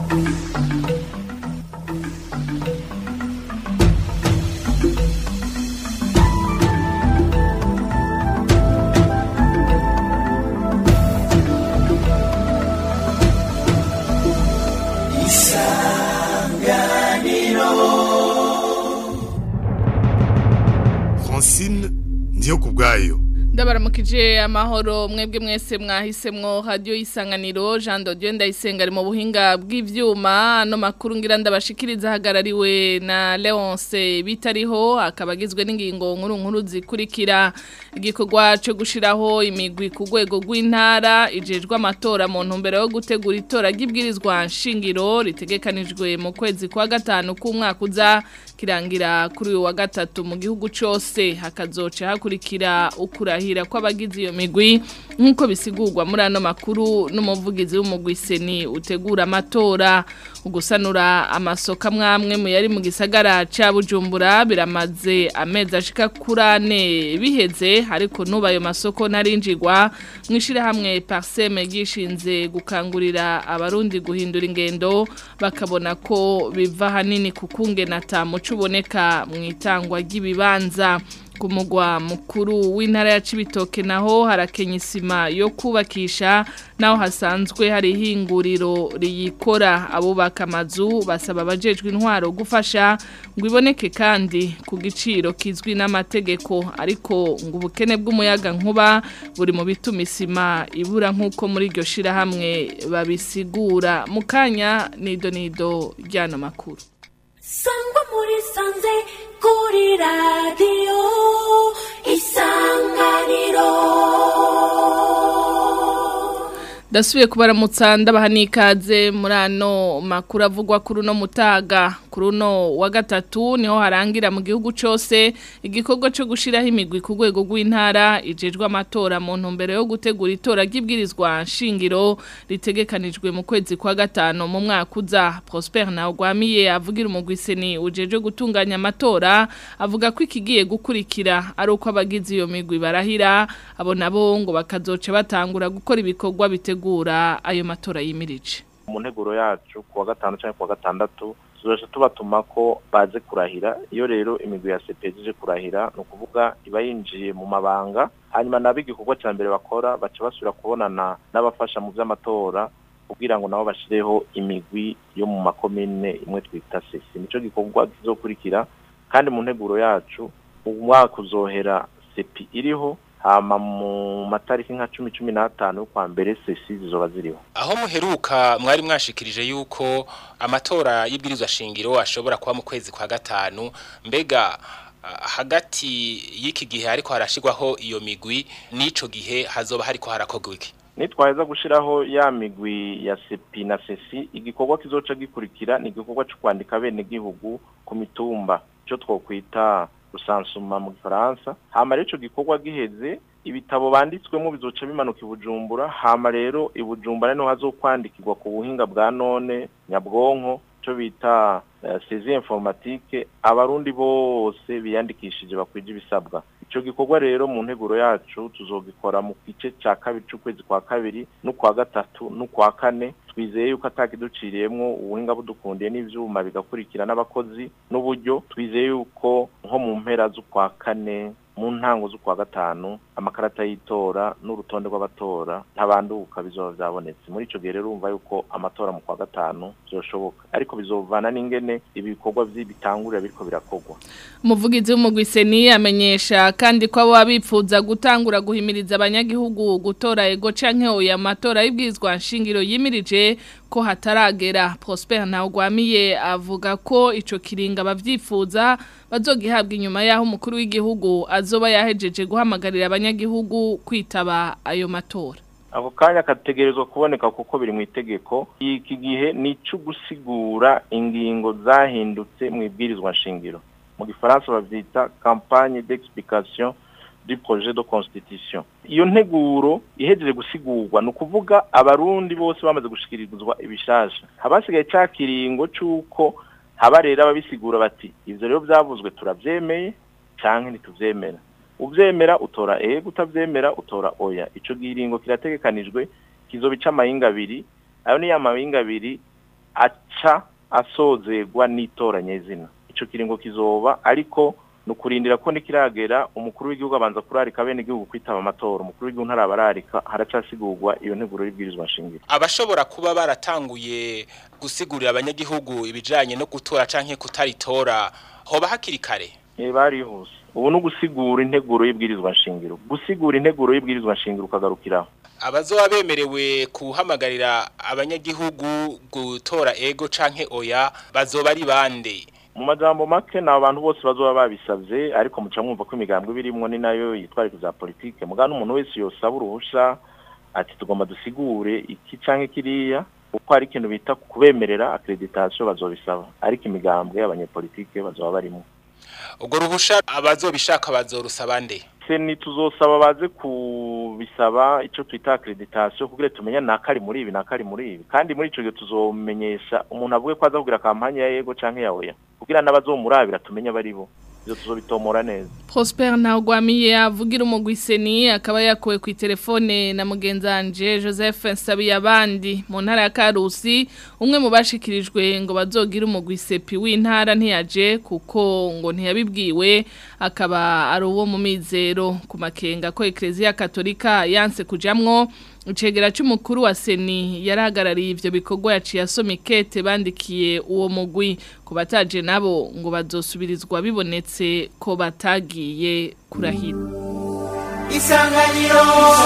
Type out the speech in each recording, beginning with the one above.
Francine ndiyo kubwayo ndabaramukije amahoro mwebwe mwese mwahisemwo radio isanganiro Jean de Dieu ndayisenga ari mu buhinga bw'ivyuma no makuru ngira ndabashikiriza hagarariwe na Leonce bitariho akabagizwe n'ingingo nkuru nkuru zikurikira igikorwa cyo gushiraho imigwi ku rwego rw'intara ijejwe amatora mu ntumbero yo gutegura itora ry'ibwirizwa nshingiro ritegekanijwe mu kwezi kwa gatanu k'umwaka uza kirangira kuri uyu wa gatatu mu gihugu cyose hakazoca hakurikira ukurahira kw'abagize iyo migwi nk'uko bisigurwa muri ano makuru n'umuvugizi w'umugwi seni utegura amatora ugusanura amasoko amwe mu yari mu gisagara cya bujumbura biramaze amezi ashika kuri ane biheze ariko n'ubu ayo masoko ntarinjigwa mu ishyirahamwe pariseme ryishinze gukangurira abarundi guhindura ingendo bakabona ko biva ahanini ku kungena tamuco uboneka mu itangwa ry'ibibanza ku mugwa mukuru w'intara ya Cibitoke naho harakenya isima yo kubakisha naho hasanzwe hari ihinguriro riyikora abubaka amazu basaba abajejwe intwaro gufasha ngo iboneke kandi ku giciro kizwi n'amategeko ariko ngo ubukene bw'umuyaga nkuba buri mu bituma isima ibura nk'uko muri iryo shirahamwe babisigura mu kanya nido nido ry'ano makuru sangwa muri sanze kuri radiyo isanganiro Dasubiye kubaramutsa ndabaha n'ikaze muri ano makuru avugwa kuri uno mutaga kuri uno wa gatatu niho harangira mu gihugu cyose igikorwa cyo gushyiraho imigwi ku rwego rw'intara ijejwe amatora mu ntumbero yo gutegura itora ry'ibwirizwa nshingiro ritegekanijwe mu kwezi kwa gatanu mu mwaka uza Prosper Ntawugwamiye avugira umugwiseni ujejwe gutunganya amatora avuga ko ikigiye gukurikira ari uko abagize iyo migwi barahira abo nabo ngo bakazoca batangura gukora ibikorwa bitegura gutegura ayo matora yimirije mu nteguro yacu kuwa gatanu cyangwa kuwa gatandatu tuzoje tubatuma ko baze kurahira iyo rero imigwi ya CPG ije kurahira no kuvuga iba yinjiye mu mabanga hanyuma nabo igikorwa cya mbere bakora baca basubira kubonana n'abafasha mu by'amatora kugira ngo nabo bashireho imigwi yo mu makomine imwe twita sesi nico gikorwa kizokurikira kandi mu nteguro yacu umwaka uzohera sepi iriho hama mu matariki nka cumi cumi n'atanu kwa mbere sesi zizoba ziriho aho muheruka mwari mwashikirije yuko amatora y'ibwirizwa shingiro ashobora kuba mu kwezi kwa gatanu mbega hagati y'iki gihe ariko harashirwaho iyo migwi n'ico gihe hazoba hariko harakorwa iki nitwaheza gushiraho ya migwi ya sepi na sesi igikorwa kizoca gikurikira ni igikorwa cyo kwandika bene gihugu ku mitumba cyo twokwita rusansuma mu gifaransa hama rero ico gikorwa giheze ibitabo banditswemo bizoca bimanuka ibujumbura hama rero ibujumbura niho hazokwandikirwa ku buhinga bwa none nyabwonko cyo bita sezi informatique abarundi bose biyandikishije bakwije ibisabwa ico gikorwa rero mu nteguro yacu tuzogikora mu gice ca kabiri c'ukwezi kwa kabiri n'ukwa gatatu n'ukwa kane twizeye yuko atakiduciriyemwo ubuhinga budukundiye n'ivyuma bigakurikira n'abakozi n'uburyo twizeye yuko nko mu mpera z'ukwa kane mu ntango z'ukwa gatanu amakarata y'itora n'urutonde rw'abatora ntabanduka bizoba byabonetse muri ico gihe rero urumva yuko amatora mu kwa gatanu byoshoboka ariko bizovana n'ingene ibikorwa by'ibitangurira biriko birakorwa umuvugizi w'umugwiseni amenyesha kandi ko abo abipfuza gutangura guhimiriza abanyagihugu gutora ego canke oya matora y'ibwirizwa nshingiro yimirije ko hataragera Prosper Ntawugwamiye avuga ko ico kiringa bavyifuza bazogihabwa inyuma yaho umukuru w'igihugu azoba yahejeje guhamagarira abanyagihugu kwitaba ayo matora ako kanya kategerezwa kuboneka kuko biri mu itegeko iki gihe ni ico gusigura ingingo zahindutse mu ibwirizwa nshingiro mu gifaransa bavyita campagne d'explication du projet de constitution iyo nteguro ihejeje gusigurwa ni ukuvuga abarundi bose bamaze gushikirizwa ibishasha habasigaye ca kiringo c'uko haba rero ababisigura bati ivyo rero vyavuzwe turavyemeye canke ntituvyemera uvyemera utora ego utavyemera utora oya ico giringo kirategekanijwe kizoba ic'amahinga abiri ayo ni ya mahinga abiri aca asozerwa n'itoranyezina ico kiringo kizoba ariko nukurindira ko nikiragera umukuru w'igihugu abanza kurarika bene igihugu kwitaba amatora umukuru w'igihugu ntarabararika haracasigurwa iyo nteguro y'ibwirizwa nshingiro abashobora kuba baratanguye gusigurira abanyagihugu ibijanye no gutora canke kutaritora hoba hakiri kare Eh barihuse ubu no gusigura integuro y'ibwirizwa nshingiro gusigura integuro y'ibwirizwa nshingiro ukagarukiraho abazoba bemerewe kuhamagarira abanyagihugu gutora ego canke oya bazoba ari bande mu majambo make ni abantu bose bazoba babisabye ariko muca mwumva ko imigambwe birimwo ni nayo yitwarika za politike mugana umuntu wese yosaba uruhusha ati tugomba dusigure iki canke kiriya kuko hari ikintu bita kubemerera accreditation bazobisaba ariko imigambwe y'abanyepolitike bazoba barimo ubwo ruhusha abazobishaka bazorusaba nde seni tuzosaba baze kubisaba ico twita accreditation kugira tumenye nakari muri ibi nakari muri ibi kandi muri ico gihe tuzomenyesha umuntu avuge ko aza kugira kampanye ya yego canke ya oya kugira n'abazomurabira tumenye abari bo ivyo tuzobitomora neza Prosper Ntagwamiye avugira umugwiseni akaba yakuwe ku telefone na mugenzanje Joseph Nsabiyabandi mu ntara ya Karusi umwe mu bashikirijwe ngo bazogira umugwisepi w'intara ntiyaje kuko ngo ntiyabibwiwe akaba ari uwo mu mizero ku makenga ko Ecclesia Katolika yanse kujamwo Icegera c'umukuru wa Seni yarahagarariye ivyo bikorwa yaciye asoma ikete bandikiye uwo mugwi ku bataje nabo ngo bazosubirizwa bibonetse ko batagiye kurahira Isanganiro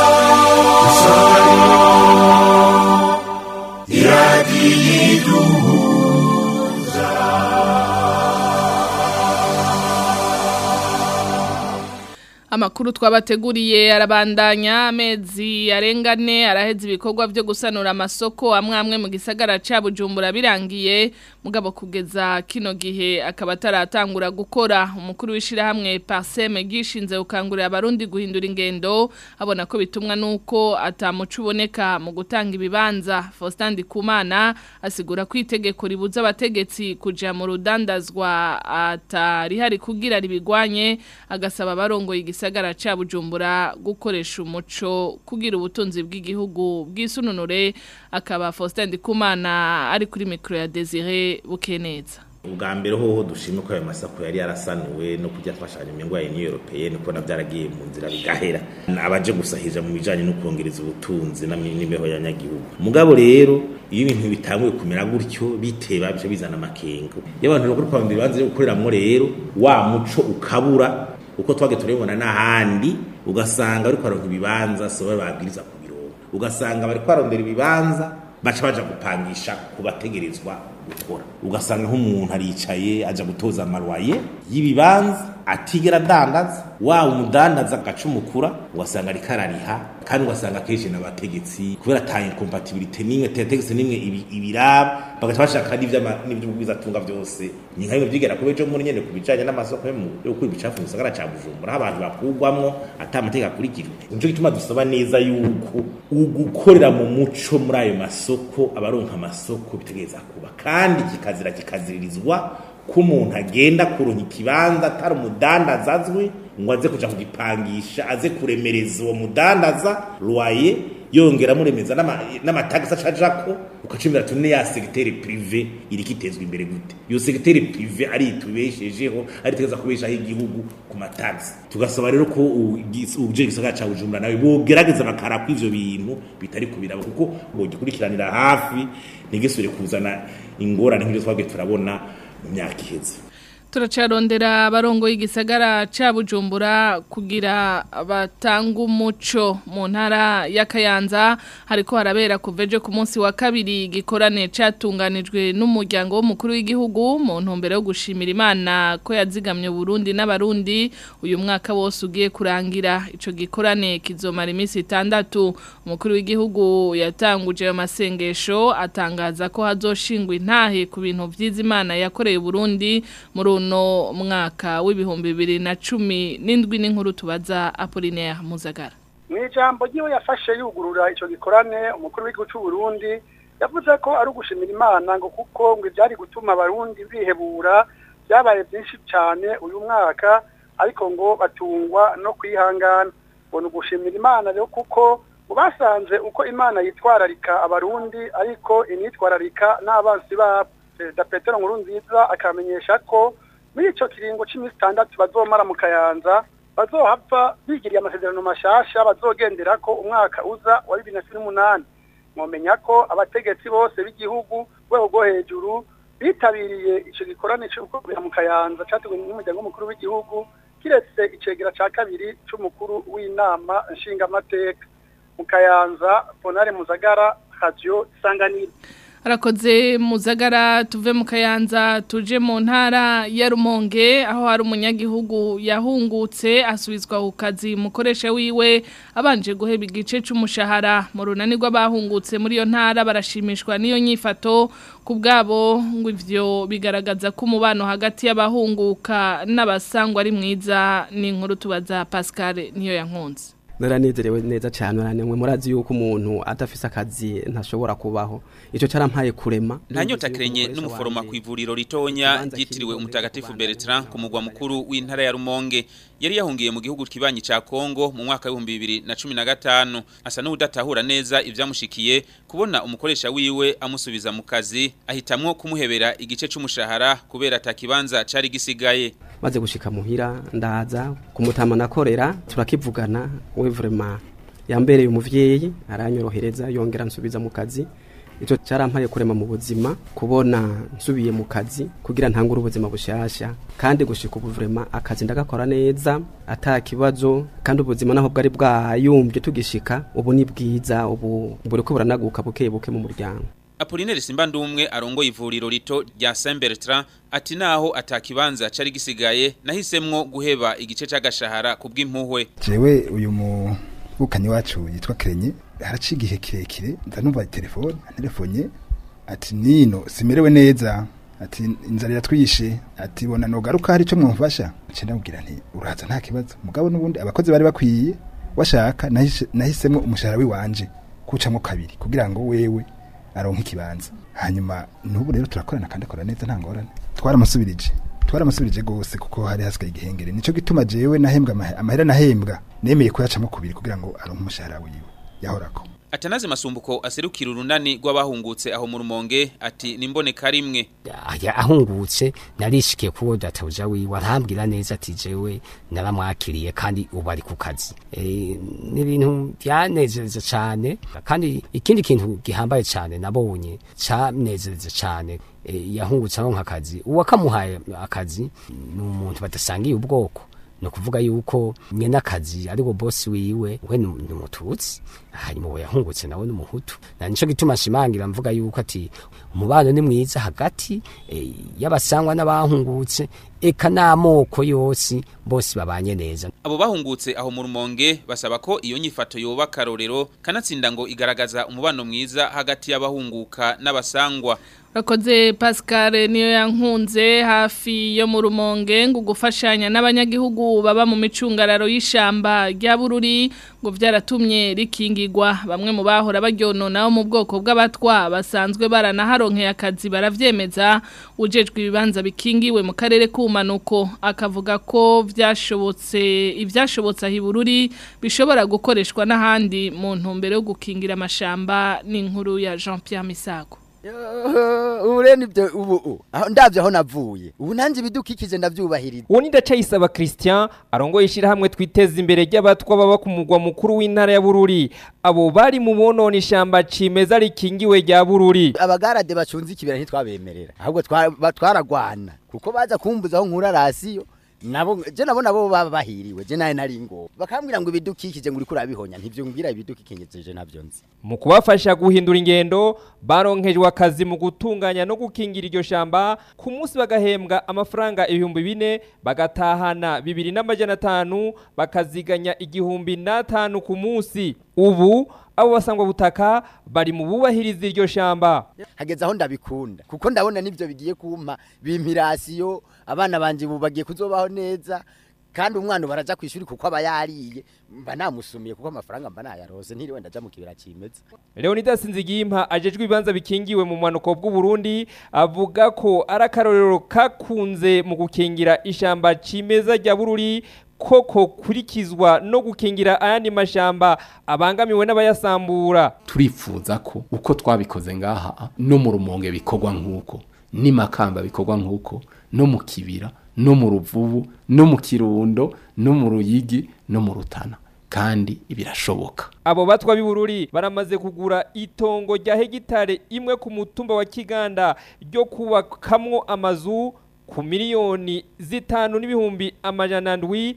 Amakuru twabateguriye arabandanya amezi arengane araheza ibikorwa byo gusanura amasoko amwe amwe mu gisagara ca Bujumbura birangiye mugabo kugeza kino gihe akaba ataratangura gukora umukuru w'ishirahamwe Parseme gishinze ukangurira abarundi guhindura ingendo abona ko bitumwa nuko atamuco uboneka mu gutanga ibibanza Faustin Ndikumana asigura ko itegeko ribuza abategetsi kuja mu rudandazwa atari hari kugira ribigwanye agasaba abarongoye igisagara ca Bujumbura gukoresha umuco kugira ubutunzi bw'igihugu bw'isununure akaba Faustin Ndikumana ari kuri micro ya Desire Bukeneza ubwa mbere hoho dushime ko ayo masako yari yarasanuwe no kujya afashanya imiryango ya Union Européenne ko navyaragiye mu nzira bigahera abaje gusahija mu bijanye no kongereza ubutunzi n'imibeho y'abanyagihugu mugabo rero iyo ibintu bitanguye kumera gutyo biteba bice bizana amakenga iyo abantu bakuru kwa mbere banze gukoreramwo rero wa muco ukabura uko twage turabibona n'ahandi ugasanga bari kwaronka ibibanza so babwiriza ku birongo ugasanga bari kwarondera ibibanza baca baja gupangisha kubategerezwa gukora ugasanga nk'umuntu aricaye aja gutoza amarwaye y'ibibanza atigera adandaza wa umudandaza agacumukura ugasanga ariko arariha kandi ugasanga akenshi n'abategetsi kubera ata incompatibilité n'imwe tetegetse n'imwe ibi- ibiraba bagaca bashaka n'ivy'ubwizatunga byose ni nka bimwe vyigera kuba ejo muri nyene ku bijanye n'amasoko yo mu- yo gukura ibicafu mu gisagara ca bujumbura aho abantu bakugwamwo ata amategeko akurikijwe nico gituma dusaba neza yuko ugukorera mu muco muri ayo masoko abaronka amasoko bitegereza kuba kandi kikazira kikaziririzwa ko umuntu agenda kuronka ikibanza atari umudandaza azwi ngo aze kuja kugipangisha aze kuremereza uwo mudandaza loyer yongera amuremeza n'ama- n'amatagisi acajako ukacimira tune ya segiteri prive iriko itezwa imbere gute iyo segiteri prive ari itubeshejeho ari iteza kubeshaho igihugu ku matagisi tugasaba rero ko ugis- uje gisagara ca bujumbura nawe bogerageza bakarako ivyo bintu bitari kubiraba kuko bogikurikiranira hafi ntigisubire kuzana ingorane nk'ivyo twabwiye turabona mu myaka iheze turacarondera abarongo y'igisagara ca Bujumbura kugira batanga umuco mu ntara ya Kayanza hariko harabera kuveje ku munsi wa kabiri gikorane catunganijwe n'umuryango w'umukuru w'igihugu mu ntumbero yo gushimira Imana ko yazigamye Burundi n'abarundi uyu mwaka wose ugiye kurangira ico gikorane kizomara iminsi itandatu umukuru w'igihugu yatanguje ayo masengesho atangaza ko hazoshingwa intahe ku bintu vyiza Imana yakoreye Burundi muri uno mwaka w'ibihumbi bibiri na cumi n'indwi n'inkuru tubaza Apollinaire Muzagara mu ijambo ry'iwe yafashe yugurura icyo gikorane umukuru w'igihugu cy'u Burundi yavuze ko ari ugushimira imana ngo kuko ngo ibyari gutuma abarundi bihebura byabaye byinshi cyane uyu mwaka ariko ngo batungwa no kwihangana ngo ni ugushimira imana rero kuko ngo basanze uko imana yitwararika abarundi ariko initwararika n'abansi ba perezida petero nkuru nziza akamenyesha ko muri ico kiringo c'iminsi itandatu bazomara mu kayanza bazohava bigiriye amasezerano mashasha bazogenderako umwaka uza wa bibiri na cumi n'umunani mwomenya ko abategetsi bose b'igihugu rwego rwo hejuru bitabiriye ico gikorane c'ugukorera mu kayanza categuwe n'umuryango w'umukuru w'igihugu kiretse icegera ca kabiri c'umukuru w'inama nshingamateka mu kayanza bonare muzagara radio isanganiro Arakoze muzagara tuve mu kayanza tuje mu ntara ya Rumonge aho hari umunyagihugu yahungutse asubizwa ku kazi mukoresha wiwe abanje guheba igice c'umushahara mu runani rw'abahungutse muri iyo ntara barashimishwa n'iyo nyifato ku bwabo ngo ivyo bigaragaza ko umubano hagati y'abahunguka n'abasangwa ari mwiza ni inkuru tubaza Pascal niyo yankunze naranezerewe neza cyane uranemwe murazi yuko umuntu adafise akazi ntashobora kubaho ico carampaye kurema nta nyota kirenye n'umuforoma ku ivuriro ritonya ryitiriwe umutagatifu Bertrand ku mugwa mukuru w'intara ya Rumonge yari yahungiye mu gihugu kibanyi ca Kongo mu mwaka wa 2015 asa n'udatahura neza ivyamushikiye kubona umukoresha wiwe amusubiza mu kazi ahitamwo kumuhebera igice c'umushahara kubera atakibanza cari gisigaye maze gushika muhira ndaza kumutama nakorera turakivugana we vraiment yambereye umuvyeyi aranyorohereza yongera nsubiza mu kazi ico carampaye kurema mu buzima kubona nsubiye mu kazi kugira ntangure ubuzima bushasha kandi gushika ubu vraiment akazi ndagakora neza ata kibazo kandi ubuzima naho bwari bwayumvye tugishika ubu ni bwiza ubu buriko buranaguka buke buke mu muryango Apollinaire Simbandumwe arongoye ivuriro rito rya Saint Bertrand ati naho atakibanza cari gisigaye nahisemwo guheba igice c'agashahara kubw'impuhwe jewe uyu mubukanyi wacu yitwa Krenye haraci igihe kirekire ndanumva telefone telefonye ati nino simerewe neza ati inzara iratwishe ati bona nogaruka hari ico mwumfasha nce ndamubwira nti uraza nta kibazo mugabo n'ubundi abakozi bari bakwiye washaka nahisemwo umushahara wiwanje kucamwo kabiri kugira ngo wewe aronka ikibanza hanyuma n'ubu rero turakorana kandi akora neza nta ngorane twaramusubirije twaramusubirije gose kuko hari hasigaye igihengere nico gituma jewe nahembwa amahera nahembwa nemeye ko yacamo kubiri kugira ngo aronke umushahara wiwe yahorako Atanaze masumbuko aserukira urunani rw'abahungutse aho mu rumonge ati nimboneka rimwe ahungutse narishikiye kuwo databuja wiwe arambwira neza ati jewe naramwakiriye kandi ubu ari ku kazi e, ni ibintu byanezereza cyane kandi ikindi kintu gihambaye cyane nabonye cyanezereza cyane e, yahungutse aho nk'akazi uwakamuhaye akazi ni umuntu badasangiye ubwoko no kuvuga yuko nyene akazi ariko boss wiwe we ni umututsi hanyuma we yahungutse nawe n'umuhutu na nico gituma shimangira mvuga yuko ati umubano ni mwiza hagati e, y'abasangwa n'abahungutse eka n'amoko yose bose babanye neza abo bahungutse aho mu rumonge basaba ko iyo nyifato yoba karorero kanatsinda ngo igaragaza umubano mwiza hagati y'abahunguka n'abasangwa Rakoze Pascal niyo yankunze hafi yo mu rumonge ngo gufashanya n'abanyagihugu baba mu micungararo y'ishamba rya bururi ngo vyaratumye rikingirwa bamwe mu bahora baryonona mu bwoko bw'abatwa basanzwe baranaharonkeye akazi baravyemeza ujejwe ibibanza bikingiwe mu karere k'umanuko akavuga ko vyashobotse ivyashobotse ahibururi bishobora gukoreshwa n'ahandi mu ntumbero yo gukingira amashamba n'inkuru ya Jean Pierre Misago ureni byo ubu ndavye aho navuye ubu nanje bidukikije ndavyubahiriza uwo ni ndacayisaba Christian arongoye ishirahamwe twiteza imbere ry'abatwa baba ku mugwa mukuru w'intara ya Bururi abo bari mu bonona ishamba cimeza rikingiwe rya Bururi abagarade bacunze ikibera ntitwabemerera ahubwo twaragwana kuko baza kumbuza aho nkura rasiyo nabo je nabo nabo baba bahiriwe je naye nari ngo bakambwira ngo ibidukikije ngo uriko urabihonya ntivyo ngira ibidukikije navyo nzi mu kubafasha guhindura ingendo baronkejwe akazi mu gutunganya no gukingira iryo shamba ku munsi bagahembwa amafaranga ibihumbi bine bagatahana bibiri n'amajana atanu bakaziganya igihumbi n'atanu ku munsi ubu abo basangwa butaka bari mu bubahiriza iryo shamba hageze aho ndabikunda kuko ndabona nivyo bigiye kumpa bimpirasiyo abana banje bubagiye kuzobaho neza kandi umwana baraja kwishuri kuko aba yariye mba namusumiye kuko amafaranga mba nayarose ntiriwe ndaja mu kibera cimeza Leonidas Nzigimpa ajejwe ibibanza bikingiwe mu manuko bw'u Burundi avuga ko ari akarorero kakunze mu gukingira ishamba cimeza rya Bururi ko kokurikizwa no gukingira ayandi mashamba abangamiwe n'abayasambura turifuza ko uko twabikoze ngaha no mu rumonge bikorwa nk'uko n'imakamba bikorwa nk'uko no mu kibira no mu ruvubu no mu kirundo no mu ruyigi no mu rutana kandi birashoboka abo batwa b'ibururi baramaze kugura itongo rya hegitare imwe ku mutumba wa kiganda ryo kubakamwo amazu ku miliyoni zitanu n'ibihumbi amajana ndwi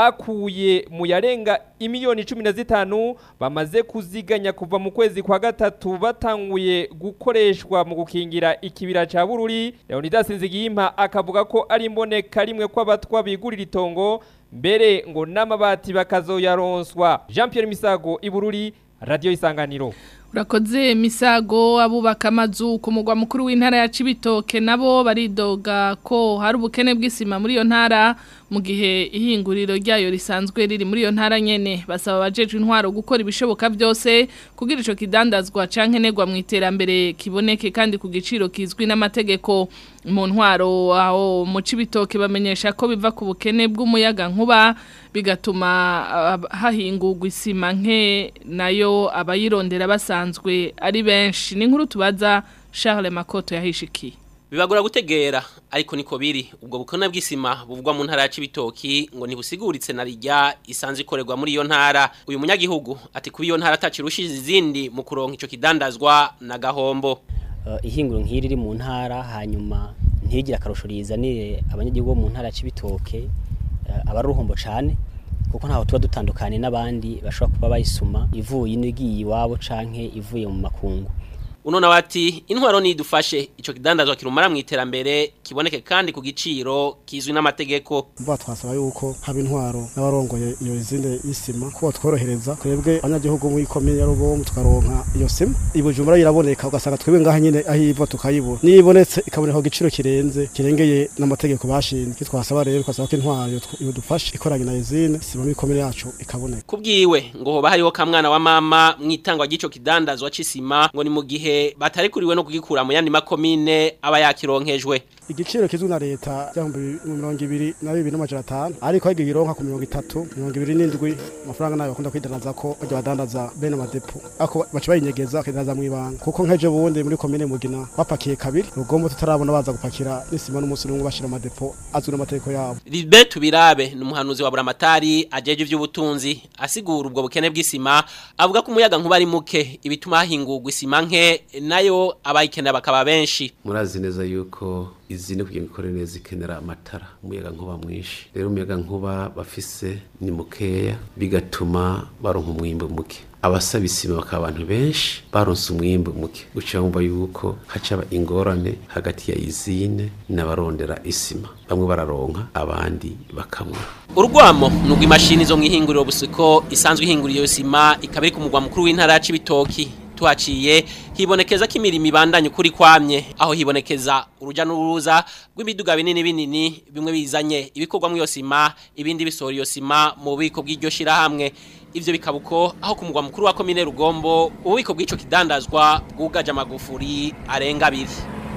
bakuye mu yarenga imiliyoni cumi na zitanu bamaze kuziganya kuva mu kwezi kwa gatatu batanguye gukoreshwa mu gukingira ikibira ca bururi leonidas nzigiyimpa akavuga ko ari imboneka rimwe kw'abatwa bigurira itongo mbere ngo n'amabati bakazoyaronswa jean pierre misago ibururi radiyo isanganiro Urakoze misago abubaka amazu ku mugwa mukuru w'intara ya Cibitoke nabo baridoga ko hari ubukene bw'isima muri iyo ntara mu gihe ihinguriro ryayo risanzwe riri muri iyo ntara nyene basaba abajeje intwaro gukora ibishoboka byose kugira ico kidandazwa cankenerwa mu iterambere kiboneke kandi ku giciro kizwi n'amategeko mu ntwaro aho mu Cibitoke bamenyesha ko biva ku bukene bw'umuyaga nkuba bigatuma uh, hahingurwa isima nke nayo abayirondera basanzwe ari benshi ni nkuru tubaza Charles Makoto yahishikiye bibagora gutegera ariko niko biri ubwo bukona bw'isima buvugwa mu ntara ya Cibitoki ngo ntibusiguritse na rijya isanzwe ikorerwa muri iyo ntara uyu munyagihugu ati kuba iyo ntara atacirushije izindi mu kuronka ico kidandazwa na gahombo uh, ihinguro nk'iri riri mu ntara hanyuma ntigira akarusho rizanire abanyagihugu bo mu ntara ya Cibitoke uh, abaruhombo cane kuko ntaho tuba dutandukanye n'abandi bashobora kuba bayisuma ivuye inigiye iwabo canke ivuye mu makungu uno nawe ati intwaro nidufashe ico kidandazwa kirumara mu iterambere kiboneke kandi ku giciro kizwi n'amategeko mba twasaba yuko haba intwaro n'abarongoye iyo izinde y'isima ko tworohereza twebwe abanyagihugu mu ikomine ya Rugomo tukaronka iyo sima ibujumbura iraboneka ugasanga twebwe ngaha nyine aho iva tukayibura niyo ibonetse ikaboneka ku giciro kirenze kirengeye n'amategeko bashinze twasaba rero twasaba ko intwaro idufashe ikoranye na izine sima mu ikomine yacu ikaboneka kubwiwe ngo hoba hariho kamwana wa mama mu itangwa ry'ico kidandazwa c'isima ngo ni mu gihe batarikuriwe no kugikura mu yandi makomine aba yakironkejwe igiciro kizwi na leta cyangwa mirongo ibiri na bibiri n'amajana atanu ariko aho igironka ku mirongo itatu mirongo ibiri n'indwi amafaranga nayo bakunda kwidanaza ko bajya badandaza bene amadepo ako baca bayinyegeza bakidanaza mu ibanga kuko nk'ejo bundi muri komine mugina bapakiye kabiri rugombo tutarabona baza gupakira n'isima n'umunsi n'umwe bashira amadepo azwi n'amategeko yabo Libert Birabe ni umuhanuzi wa Buramatari ajeje ivy'ubutunzi asigura ubwo bukene bw'isima avuga ko umuyaga nkuba ari muke ibituma hahingurwa isima nke nayo abayikenera bakaba benshi murazi neza yuko izine kugira ngo ikore neza ikenera amatara umuyaga nkuba mwinshi rero umuyaga nkuba bafise ni mukeya bigatuma baronka umwimbo muke abasaba isima bakaba abantu benshi baronse umwimbo muke guca bumva yuko hacaba ingorane hagati ya izine n'abarondera isima bamwe bararonka abandi bakamwa urwamo nubwo imashini zo mu ihinguriro busiko isanzwe ihingurira iyo sima ikaba iri ku mugwa mukuru w'intara ya Cibitoki tuhaciye hibonekeza ko imirimo ibandanye ukuri kwamye aho hibonekeza uruja n'uruza rw'imiduga binini binini bimwe bizanye ibikorwa mu iyo sima ibindi bisohora iyo sima mu bubiko bw'iryo shirahamwe ivyo bikaba uko aho ku mugwa mukuru wa komine rugombo ububiko bw'ico kidandazwa bwugaje amagufuri arenga abiri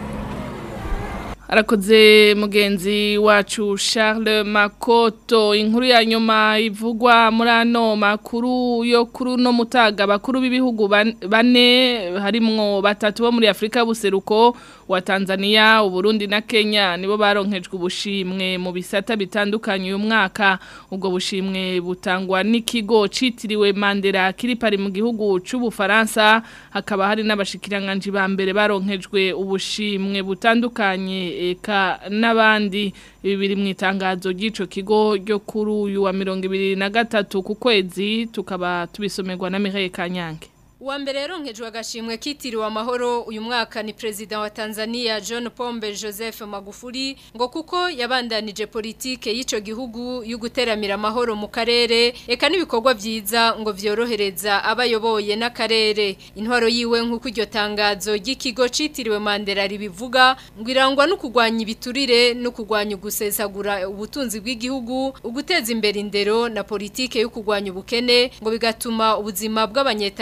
arakoze mugenzi wacu Charles Makoto inkuru ya nyuma ivugwa muri ano makuru yo kuri no mutaga bakuru b'ibihugu bane harimwo batatu bo muri Afrika buseruko wa Tanzania uburundi na Kenya nibo baronkejwe ubushimwe mu bisata bitandukanye uyu mwaka ubwo bushimwe butangwa n'ikigo citiriwe Mandela kiri pari mu gihugu c'ubufaransa hakaba hari n'abashikiranganje ba mbere baronkejwe ubushimwe butandukanye eka n'abandi ibi biri mu itangazo ry'ico kigo ryo kuri uyu wa mirongo ibiri na gatatu ku kwezi tukaba tubisomerwa na Mireille Kanyange Uwa mbere yaronkejwe agashimwe kitiriwe amahoro uyu mwaka ni president wa Tanzania John Pombe Joseph Magufuli ngo kuko yabandanije politike y'ico gihugu y'uguteramira amahoro mu karere eka n'ibikorwa byiza ngo vyorohereza abayoboye n'akarere intwaro yiwe nk'uko iryo tangazo ry'ikigo citiriwe Mandela ribivuga ngo irangwa no kugwanya ibiturire no kugwanya ugusesagura ubutunzi bw'igihugu uguteza imbere indero na politike yo kugwanya ubukene ngo bigatuma ubuzima bw'abanyetanzania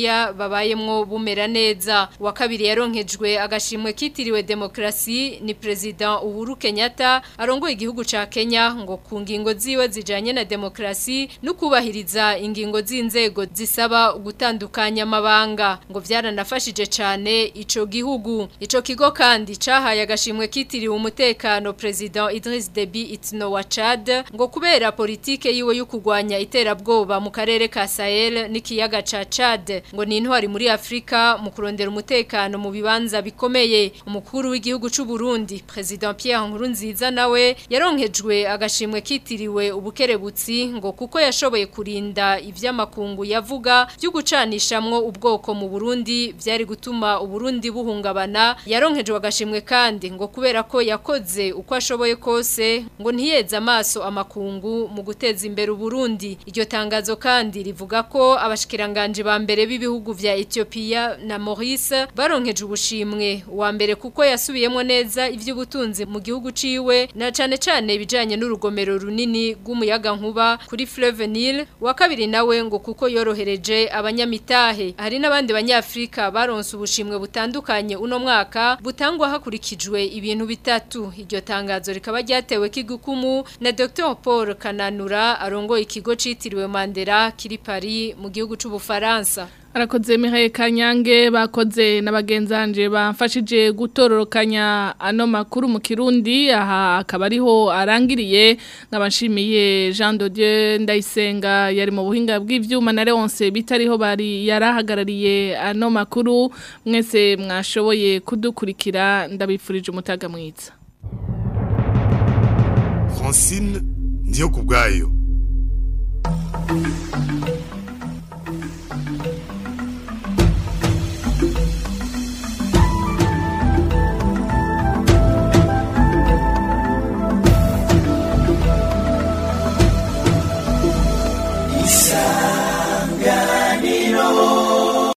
Ethiopia babayemwo bumera neza wa kabiri yaronkejwe agashimwe kitiriwe demokrasi ni president Uhuru Kenyatta arongoye igihugu ca Kenya ngo ku ngingo ziwe zijanye na demokrasi no kubahiriza ingingo z'inzego zisaba gutandukanya amabanga ngo vyaranafashije cane ico gihugu ico kigo kandi cahaye agashimwe kitiriwe umutekano president Idris Deby Itno wa Chad ngo kubera politike yiwe yo kugwanya iterabwoba mu karere ka Sahel n'ikiyaga ca Chad ngo ni intwari muri Afrika mu kurondera umutekano mu bibanza bikomeye umukuru w'igihugu c'u Burundi president Pierre Nkurunziza nawe yaronkejwe agashimwe kitiriwe ubukerebutsi ngo kuko yashoboye kurinda ivy'amakungu yavuga byo gucanishamwo ubwoko mu Burundi vyari gutuma Uburundi buhungabana yaronkejwe agashimwe kandi ngo kubera ko yakoze uko ashoboye kose ngo ntiyeze amaso amakungu mu guteza imbere Uburundi iryo tangazo kandi rivuga ko abashikiranganje ba mbere b'ibihugu vya Ethiopia na Maurice baronkeje ubushimwe wa mbere kuko yasubiyemo neza ivy'ubutunzi mu gihugu ciwe na cane cane ibijanye n'urugomero runini rw'umuyaga nkuba kuri Fleuve Nile wa kabiri nawe ngo kuko yorohereje abanyamitahe hari n'abandi banyafrika baronse ubushimwe butandukanye uno mwaka butangwa hakurikijwe ibintu bitatu iryo tangazo rikaba ryatewe kigukumu na Dr Paul Kananura arongoye ikigo citiriwe Mandela kiri Paris mu gihugu c'ubufaransa Arakoze Mihaye Kanyange bakoze n'abagenzanje bamfashije gutororokanya ano makuru mu Kirundi aha akaba ariho arangiriye nkabashimiye Jean de Dieu Ndayisenga yari mu buhinga bw'ivyuma na Leonce bitariho bari yarahagarariye ano makuru mwese mwashoboye kudukurikira ndabifurije umutaga mwiza Francine ndiyo kubwayo